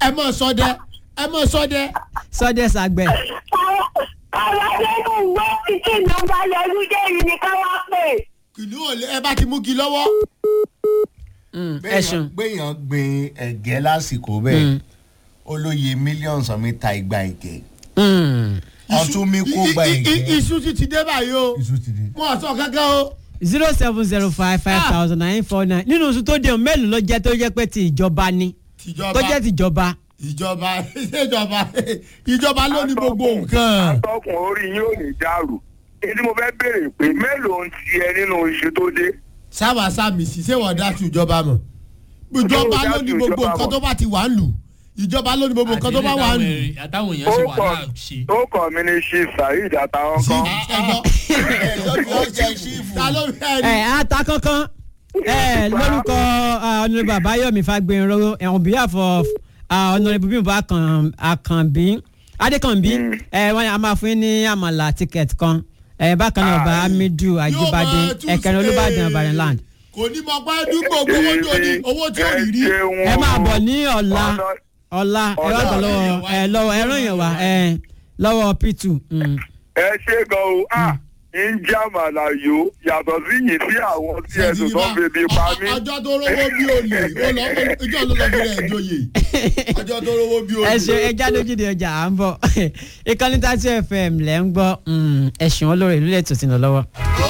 ẹ mọ̀ sọdẹ ẹ mọ̀ sọdẹ. sọdẹ sàgbẹ̀ àwọn akẹ́kọ̀ọ́ gbọ́ títí ìjọba yọjú dé yìí ni ká wá pè. kìnìún ò lè ẹ bá ti mú kí lọ́wọ́. ẹ̀sùn gbẹ̀yàn gbin ẹ̀gẹ́ lásìkò bẹ́ẹ̀ olóye mílíọ̀nù sọmi ta igba ẹ̀gẹ́ ọtún mi kó gba I- i- i- ẹ̀gẹ́ iṣu ti ti dé báyìí o iṣu ti di. wọn sọ kankan o. zero seven zero five five thousand nine four nine nínú oṣù tó dé o mélòó ló jẹ́ tó jẹ́ pé ti ìjọba ni tìjọba tó jẹ́ tìjọba. ìjọba ìjọba ìjọba ló ní gbogbo nǹkan. atọ́kùn orí yín ò ní dàrú èyí mo fẹ́ béèrè pé mélòó ń tiẹ̀ nínú iṣu tó dé. sábà sáàmì sí ṣé wọ́n dá sí ìjọba mọ̀ ìjọba ló ní gbogbo nǹkan tó bá ti wà ń lù ìjọba ló ní gbogbo nǹkan tó bá wà ń lù. àtàwọn èèyàn ṣe orúkọ wàhálà ṣe. orúkọ mi ni ṣe saheed àtàwọn sí kan. ẹgbọ́ ẹ̀jọ́ jẹ́ ṣífù. ta ló fẹ́ ẹ rí. ata kankan ẹ lórúkọ ọ̀nàrẹ́bù àbáyọ̀mí fagbẹ̀rọ on behalf of ọ̀nàrẹ́bù bímbọ àkànbí adékànbí ẹ wọn a máa fún yín ní àmàlà ticket kan ẹ bákan náà ọba hamidu ajibade ẹkẹrin olùbàdàn barrenland kò ní mọ pé dúpọ̀ owó tó ní owó tí ò rí rí. ẹ máa bọ̀ ní ọ̀la ọ̀la ẹ wá gbọ́ lọ́wọ́ ẹ lọ́wọ́ ẹ ràn yàn wá ẹ lọ́wọ́ p2. mm. ẹ ṣe gan o a ń já màlàyò yàtọ̀ sí yìí sí àwọn tí ẹ̀sùn tó ń bèbí pa mí. ọjọ́ tó rówó bí olè ó lọ ìjọ ló lọ fi rẹ̀ joyè ọjọ́ tó rówó bí olè. ẹ ṣe ẹja lójúde ọjà à ń bọ̀ ìkànnì tàti fm lẹ́ ń gbọ́ ẹ̀sùn olórí ìlú lẹ́tọ̀ sí lọ lọ́wọ́.